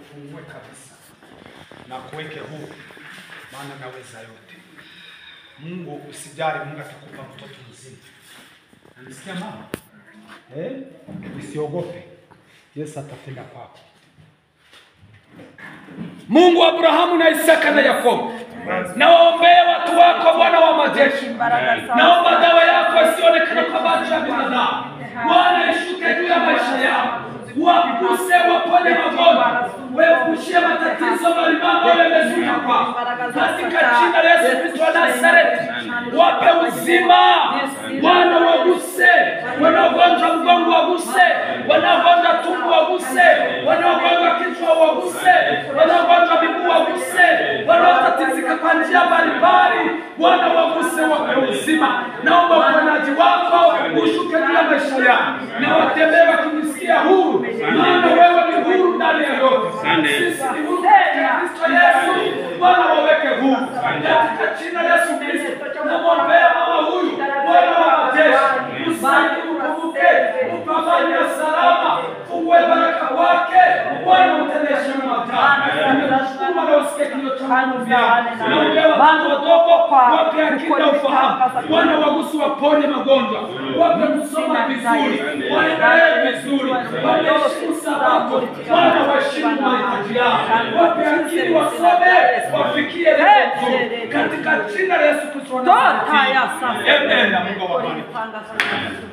akufungue kabisa na kuweke huru, maana naweza yote. Mungu usijali, Mungu atakupa mtoto mzima. Unasikia mama? Eh? Usiogope. Yesu atatenda kwako. Mungu wa Abrahamu na Isaka na Yakobo, nawaombea watu wako, Bwana wa majeshi. Naomba dawa yako isionekane kwa macho ya binadamu, Bwana ishuke juu ya maisha yao, waguse, waponye magonjwa, waepushie matatizo mbalimbali ambayo yamezuia kwao, katika jina la Yesu Kristo wa Nazareti, wape uzima, Bwana waguse, wanaogonjwa mgongo waguse, wanaogonjwa tumbo waguse, wanaogonjwa kichwa waguse, wanaogonjwa miguu waguse, wanaotatizika kwa njia mbalimbali, Bwana waguse, wape uzima. Naomba uponaji wako ushuke juu ya maisha yao na watembee wakijisikia huru, maana wewe ni huru ndani ya yote. Sisi ni huru katika Kristo Yesu, Bwana waweke huru katika jina la Yesu Kristo. Namwombea mama huyu, Bwana wa majeshi, usaidie, ukumbuke, upambane salama, uwe baraka wake, Bwana utendeshe matano. Ninashukuru Bwana usikie kilio cha Mungu vyao. Naombea watoto wadogo, wape akili na ufahamu, Bwana wagusu, waponye magonjwa, wape kusoma vizuri, waendelee vizuri, waheshimu Sabato, Bwana waheshimu mahitaji yao, wape akili wasome, wafikie lengo zuri, katika jina la Yesu Kristo wa Nazareti. Amen. Na Mungu awabariki.